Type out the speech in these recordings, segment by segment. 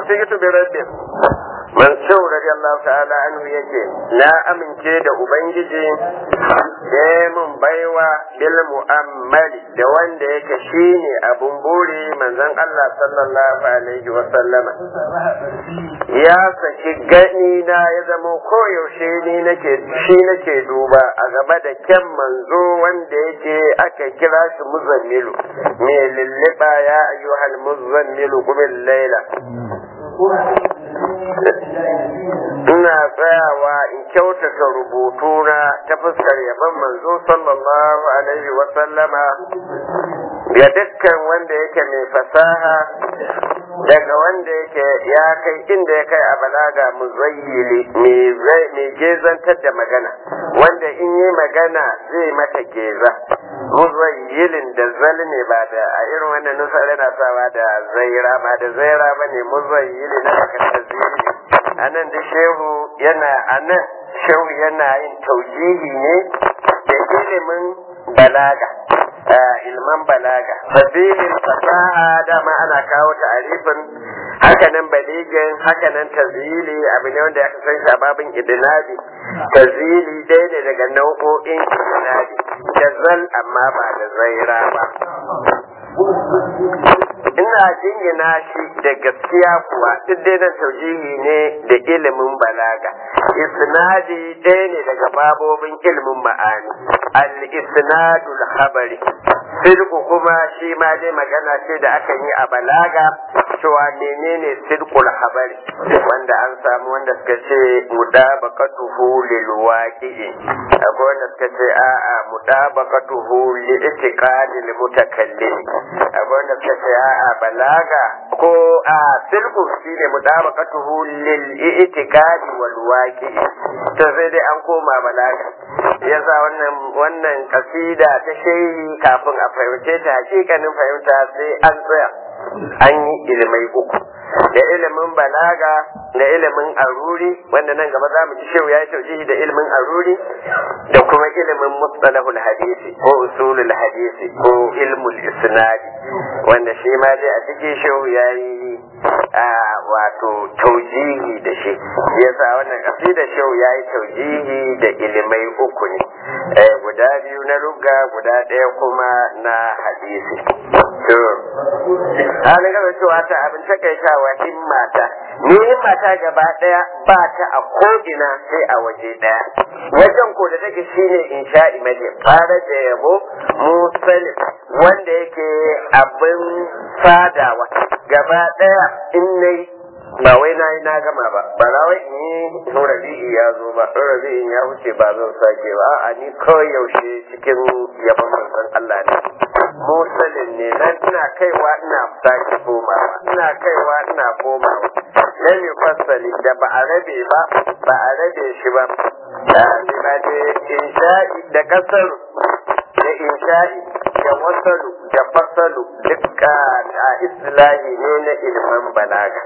wasiqtu bi rabbih man shau radiyallahu ta'ala anhu yake na amince da ubangiji da mun baiwa bil mu'ammali da wanda yake shine abun buri manzon Allah sallallahu alaihi wa sallama ya saki gani na ya zama koyaushe ni nake shi nake duba a gaba da kyan manzo wanda yake aka kira shi muzammilu me lilliba ya ayyuhal muzammilu qumil laila ina tsayawa in kyautata rubutuna ta fuskar yaban manzo sallallahu alaihi wa sallama ga dukkan wanda yake mai fasaha daga wanda yake ya kai inda ya kai a balaga muzayyili mai gezantar da magana wanda in yi magana zai mata geza muzayyilin da zal ne ba da a irin wannan nusa yana sawa da zaira ba da zaira ba ne muzayyili na daga tazili a nan da shehu yana a nan shehu yana yin taujihi ne da ilimin balaga ilman balaga sabilin fasaha dama ana kawo ta'arifin hakanan baligin hakanan tazili abu ne wanda aka san shi a babin idinabi tazili ɗaya ne daga nau'o'in idinabi jazal amma ba da zaira ba ina jingina shi da gaskiya kuwa duk dai nan taujihi ne da ilimin balaga isnadi ɗaya ne daga babobin ilimin ma'ani al-isnadul habari sirku kuma shi ma dai magana ce da aka yi a balaga cewa menene sirkul habari wanda an samu wanda suka ce mudabaqatuhu lil waqi'i akwai wanda suka ce a'a mudabaqatuhu li itiqadil mutakallim akwai wanda suka ce a'a balaga ko a sirku shine mudabaqatuhu lil itiqadi wal waqi'i to sai dai an koma balaga yasa wannan wannan kasida ta shehi kafin a fahimce ta hakikanin fahimta sai an tsaya an yi ilimai uku da ilimin balaga da ilimin aruri wanda nan gaba za mu ji shehu ya yi taujihi da ilimin aruri da kuma ilimin mustalahul hadisi ko usulul hadisi ko ilmul isnadi wanda shi ma dai a cikin shehu ya yi wato taujihi da shi yasa wannan kasidar shehu ya yi taujihi da ilimai uku ne guda biyu na lugga guda ɗaya kuma na hadisi to halin gaba cewa ta abin takaitawa himmata ni himmata gaba ɗaya ba ta a ko'ina sai a waje ɗaya wajen ko da take shine insha'i mai fara da yabo musalin wanda yake abin fadawa gaba ɗaya in nayi ba wai na yi na gama ba ba na wai in yi in rabi'i ya zo ba in rabi'in ya wuce ba zan sake ba a ni kawai yaushe cikin yaban manzon Allah ne musalin ne nan ina kaiwa ina sake komawa ina kaiwa ina komawa na mi fasali da ba a rabe ba ba a rabe shi ba da ba da insha'i da kasar da insha'i da wasalu da fasalu duka a islahi ne na ilimin balaga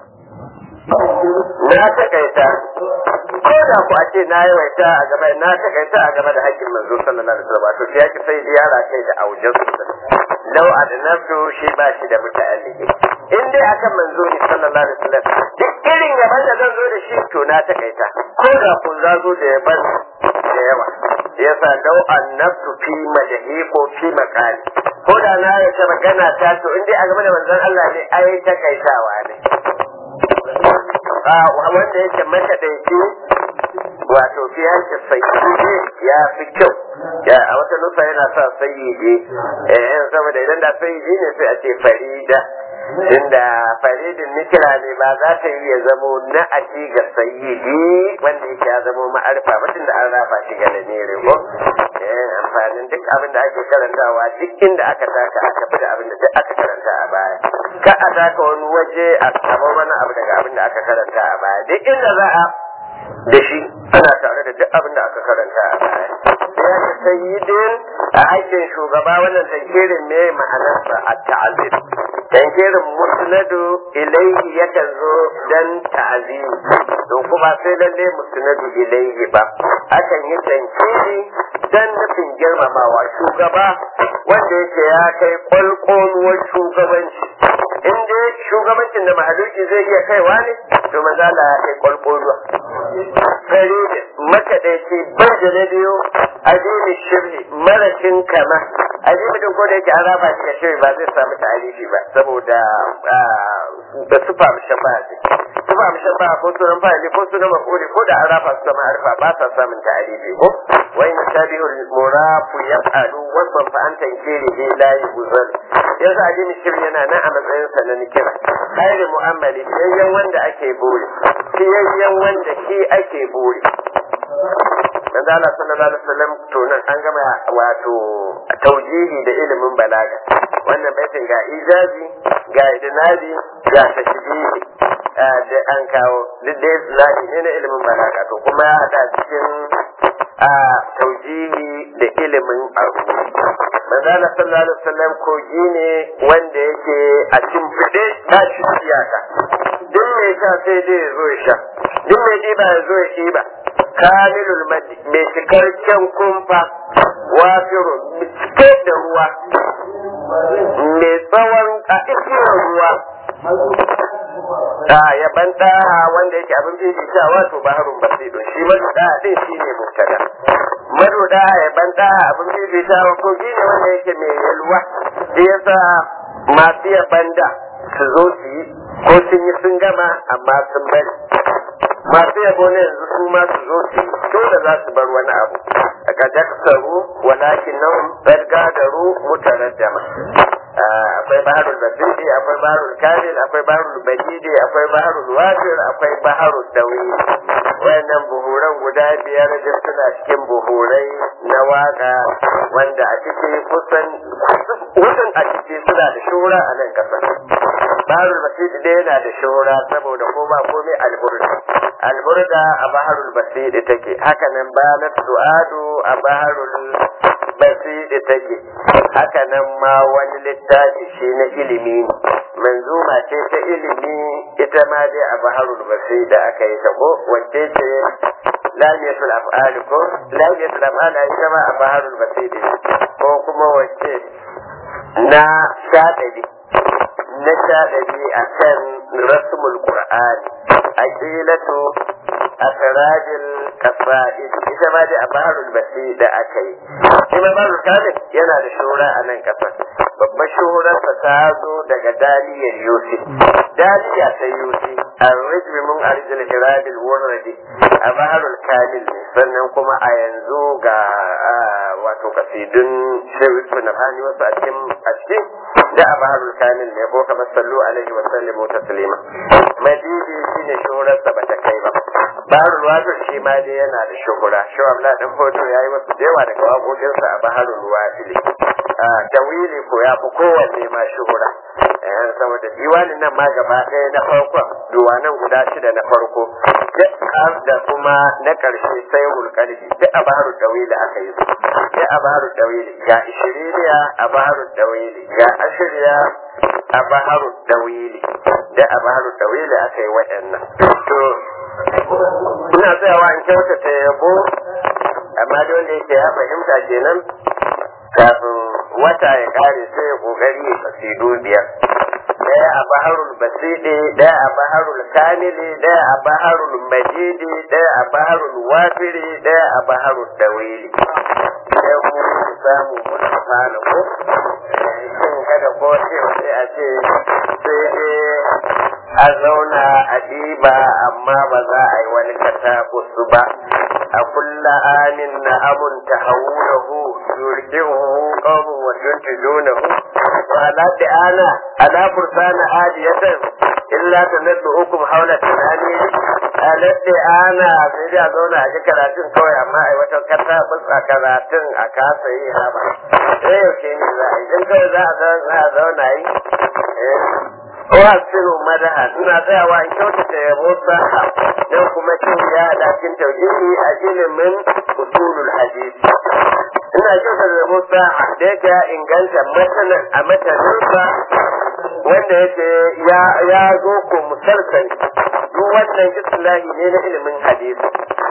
na takaita ko da ku a ce na yawaita a gaba na takaita a gaba da hakkin manzo sallallahu alaihi wasallam to ya ki sai ziyara kai da aujen lau adnabtu shi ba shi da muta'alliki in dai akan manzo ne sallallahu alaihi wasallam duk irin gaban da zan zo da shi to na takaita ko da ku za zo da yaban da yawa yasa lau annabtu fi majhi ko fi maqali ko da na yace magana ta to in dai a game da manzon Allah ne ai takaitawa ne wanda yake makaɗaici wato fiyanci sayyidi ya fi kyau ya a wata nufa yana sa sayyidi eh saboda idan da sayyidi ne sai a ce farida inda faridin nikira ne ba za ta yi ya zamo na aji ga sayyidi wanda yake ya zamo ma'arfa mutum da an rafa shi ga lamiri ko amfanin duk abin da ake karantawa duk inda aka taka aka fi da abin da duk aka karanta a baya ka a taka wani waje a samu wani abu daga abin da aka karanta a baya duk inda za a da shi ana tare da duk abin da aka karanta a baya ya ce sayyidin a aikin shugaba wannan tankirin me ma'anarsa a ta'azir tankirin musnadu ilaihi yakan zo dan ta'azimi to kuma sai lalle musnadu ilaihi ba akan yi tankiri dan nufin girmamawa shugaba wanda yake ya kai kwalkwaluwar shugabanci in dai shugabancin da mahaluki zai iya kaiwa ne to manzo Allah ya kai kwalkwalwa fari makaɗaici bar da na biyu adini shirri marashin kama adini din ko da yake an raba shi da shirri ba zai samu ta'alifi ba saboda da sufa mushabba ce sufa mushabba ko sunan fa'ili ko sunan maf'uli ko da an raba su sama harfa ba sa samun ta'alifi ko wa in tabi'ul murafu yaf'alu wasan fa anta kiri bi la yuzal yanzu adini shirri yana nan a matsayin sa na nikira khairu mu'amali yayyan wanda ake buri yayyan wanda shi ake buri manzo Allah sallallahu alaihi wasallam to nan an gama wato taujihi da ilimin balaga wannan baitin ga ijazi ga idnabi ga tashbihi da an kawo duk dai zaki ne na ilimin balaga to kuma ya hada cikin a taujihi da ilimin abu manzo Allah sallallahu alaihi wasallam kogi ne wanda yake a cikin fide ba shi iyaka duk mai sha sai dai ya zo ya sha duk mai ɗiba ya zo ya ɗiba kamilul madi mai cikakken kumfa wafirun cike da ruwa mai tsawon a isiyar ruwa da ya ban wanda yake abin bibi sha wato baharun basido shi madu da din shi ne mubtada madu da ya ban abin bibi sha kogi ne wanda yake mai yalwa shi yasa masu ya banda su zo su yi ko sun yi sun gama amma sun bari masu yabo ne yanzu su ma su zo su dole za su bar wani abu daga daksaru walakin nan bargadaru mutaraddama akwai baharul basiri akwai baharul kamil akwai baharul badidi akwai baharul wafir akwai baharul dawi wayannan buhuran guda biyar da suna cikin buhurai na waka wanda a ciki kusan kusan a ciki suna da shura a nan kasar baharul basiri dai yana da shura saboda ko ba komai alburda alburda a baharul basiri take haka nan balat su'adu a baharul basiri take haka nan ma wani littafi shi na ilimi manzuma ce ta ilimi ita ma dai a baharul basiri da aka yi ta ko wacce ce lamiyatul af'ali ko lamiyatul af'ali ita ma a baharul basiri ko kuma wacce na shaɗari na shaɗari a kan rasmul qur'ani aqilatu asrajil kasa'id ita ma dai a baharul basi da aka yi shi ma baharul kamil yana da shura a nan kasar babbar shuhurarsa ta zo daga daliyar yusuf daliya ta yusuf arrijmi mun arjil hirabil wurradi a baharul kamil ne sannan kuma a yanzu ga wato kasidun shirku na fani wasu a cikin a cikin da a baharul kamil ne ko kamar sallu alaihi wa sallimu taslima madidi shine shuhurarsa ba ta kai ba baharul wafir shi ma dai yana da shuhura shi abla dan foto yayi wasu da yawa daga waƙoƙinsa a baharul wafil tawili ko ya fi kowanne ma shuhura saboda diwanin nan ma gaba ɗaya na farko duwanan guda shida na farko da kuma na ƙarshe sai hulƙalbi duk a baharu dawili aka yi su duk a baharu dawili ga ishiriniya a baharu dawili ga ashiriya a baharu dawili duk a baharu dawili aka yi waɗannan to ina tsayawa in kyautata yabo amma da wanda yake ya fahimta kenan kafin wata ya kare sai ya kokari ya kasidu biyar daya a baharul basidi daya a baharul kamili daya a baharul majidi daya a baharul wafiri daya a baharul dawili sai ku samu ku fara ko shin kada ko sai a ce sai dai a zauna a diba amma ba za a yi wani katabusu ba a kulla amin na amun ta haunahu yurkihu qawmun wa yuntidunahu wa ala ana ala fursana adiyatan illa tanaddu hukum hawla tanani ala ana sai da zauna a ji karatun kawai amma ai wata katabus a karatun a kasa yi haba sai yaushe ne za a yi dan kawai za a zauna yi wasiru madaha ina tsayawa in kyautata yabo sa don kuma cin ya da cikin tauhidi a ilimin usulul hadisi ina kyautata yabo sa da yake ya inganta matanan a mataninsa wanda yake ya ya zo ko musalsal duk wannan islahi ne na ilimin hadisi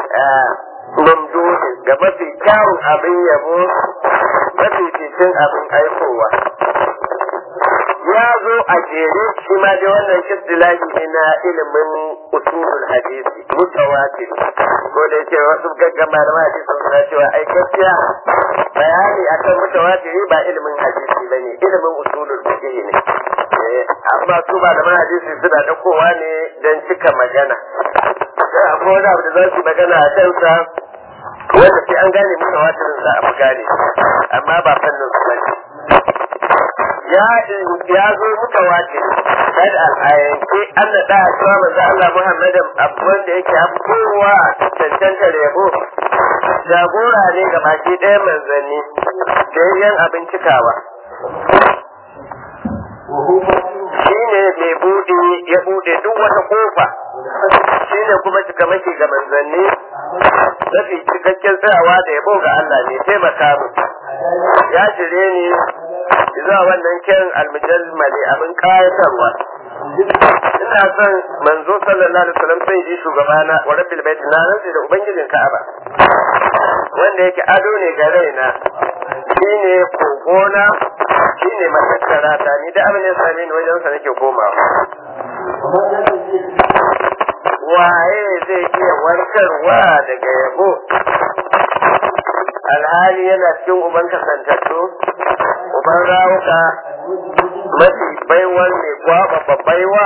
mamduhi ga mafi kyawun abin yabo mafi cikin abin aikowa ya zo a jere shi ma dai wannan istilahi ne na ilimin usulul hadisi mutawatir ko da yake wasu gaggama da hadisi suna cewa ai gaskiya bayani akan mutawatiri ba ilimin hadisi bane ilimin usulul fiqh ne amma su ba da hadisi suna dakowa ne don cika magana sai akwai wani abu da za su magana a kansa wanda sai an gane mutawatirin za a fi gane amma ba fannin su bane ya ya zo mutawatir kada a yanke an naɗa a cewa manzo Allah Muhammadin abu wanda yake kowa cancanta yabo jagora ne ga baki ɗaya manzanni da yan abin cikawa shi ne mai buɗe ya buɗe duk wata kofa shi ne kuma cikamaki ga manzanni mafi cikakken tsayawa da yabo ga Allah ne taimaka mu ya jire ni zuwa wannan kiran almujammali abin kayatarwa ina son manzo sallallahu alaihi wasallam sai ji shugabana wa rabbil bait na nan da ubangijin Ka'aba wanda yake ado ne ga raina shine kogona shine matakkara ta ni da abin ya same ni wajen sa nake komawa waye zai iya warkarwa daga yabo alhali yana cikin uban kasantattu uban rawuka mafi baiwar mai gwaba babbaiwa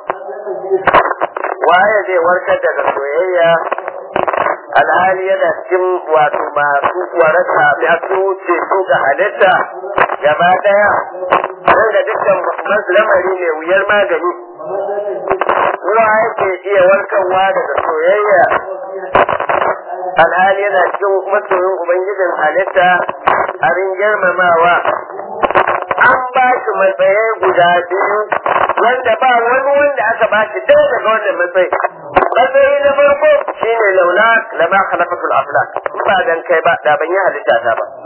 waye zai warkar daga soyayya alhali yana cikin wato masu waraka masu ceto ga halitta gaba daya don ga dukkan masu lamari mai wuyar magani ruwa yake iya warkarwa daga soyayya alhali yana cikin masoyin ubangijin halitta abin girmamawa an ba shi matsayi guda biyu wanda ba wani wanda aka ba shi ɗaya daga wannan matsayi matsayi na farko shine laula lama khalaqatul aflak ba dan kai ba da ban yi halitta ta ba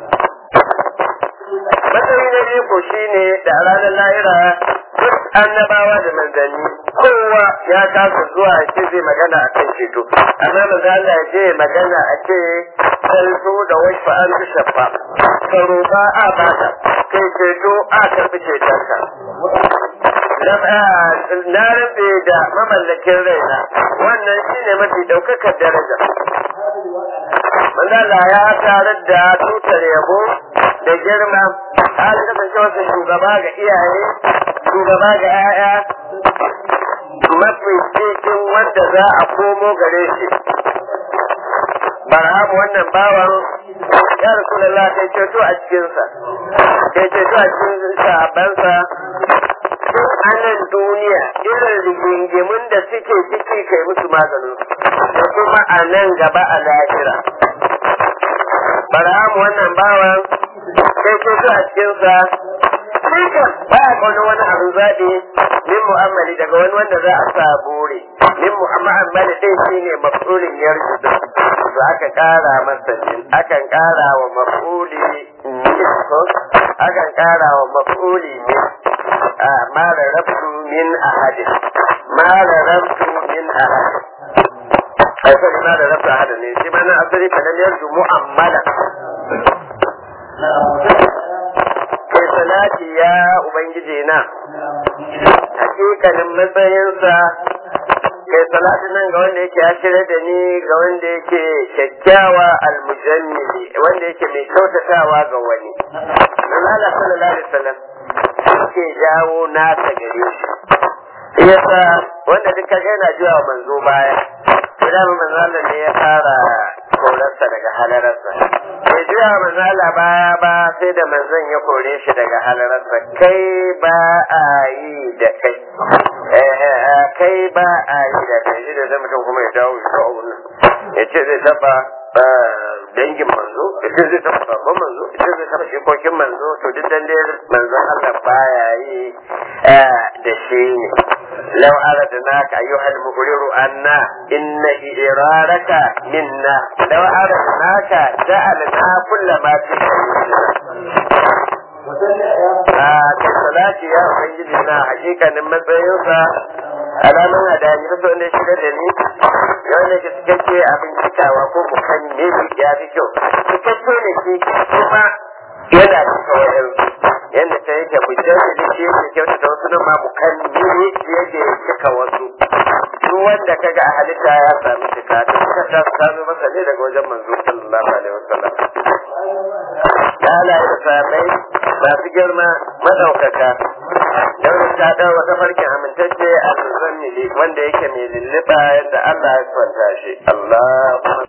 matsayi na biyu ko shine da a ranar lahira duk annabawa da manzanni kowa ya kasa zuwa ya ce zai magana a kan ceto amma maza Allah ya je magana a ce salto da wasu an fi shafa ka roƙa a bata kai ceto a karɓi cetonka na rabe da mamallakin raina wannan shine mafi ɗaukakar daraja manzala ya tarar da tutar yabo da girma har kasance wasu shugaba ga iyaye shugaba ga 'ya'ya mafi cikin wanda za a komo gare shi barhamu wannan bawan ya rasulullah kai ceto a cikinsa kai ceto a cikin sahabbansa duk anan duniya irin rigingimin da suke ciki kai musu maganin da kuma a nan gaba a lahira barhamu wannan bawan kai ceto a cikinsa Dukan ba ya kauna wani abin zaɓi min mu'amali daga wani wanda za a sa bore. Min mu'amali dai shi ne mafulin yarju to aka ƙara masa min akan ƙara wa mafuli min ko akan ƙara wa mafuli min a mara rabtu min ahadin mara rabtu min ahadin asali mara rabtu ahadin ne shi ma na asali fa lam yarju mu'ammala kai salati ya ubangiji na hakikanin matsayinsa kai salati nan ga wanda yake ya shirya da ni ga wanda yake kyakkyawa almujammili wanda yake mai kyautatawa ga wani Allah sallallahu alaihi wasallam yake jawo nasa gare shi yasa wanda duk kaga yana jiwa manzo baya idan manzo Allah ne ya fara korarsa daga halararsa bai juya manzo Allah baya ba sai da manzon ya kore shi daga halararsa kai ba a yi da kai kai ba a yi da kai shi da zai mutum kuma ya dawo shi a wannan ya ce zai taba dangin manzo ya ce zai taba babban manzo ya ce zai taba shikokin manzo to duk dan dai manzon Allah baya yi da shi ne لو أردناك أيها المغرر أنا إن إرارك منا لو أردناك جعلنا كل ما في salati ya ubangiji na hakikanin matsayinsa alamun hadani da wanda shi da ni ya wanda ke cikakke abin cikawa ko mukanni ne ya fi kyau cikakke ne shi kuma yana cika wayansu yadda ta yake mujallili shi yake kyautata wasu nan ma mukammili shi yake cika wasu duk wanda kaga a halitta ya sami cika ta suka ta sami masa ne daga wajen manzo sallallahu alaihi wasallam halaye da sahabbai masu girma madaukaka don ta dawo wata farkin amintacce a muzammili wanda yake mai lulluɓa yadda Allah ya kwanta shi Allah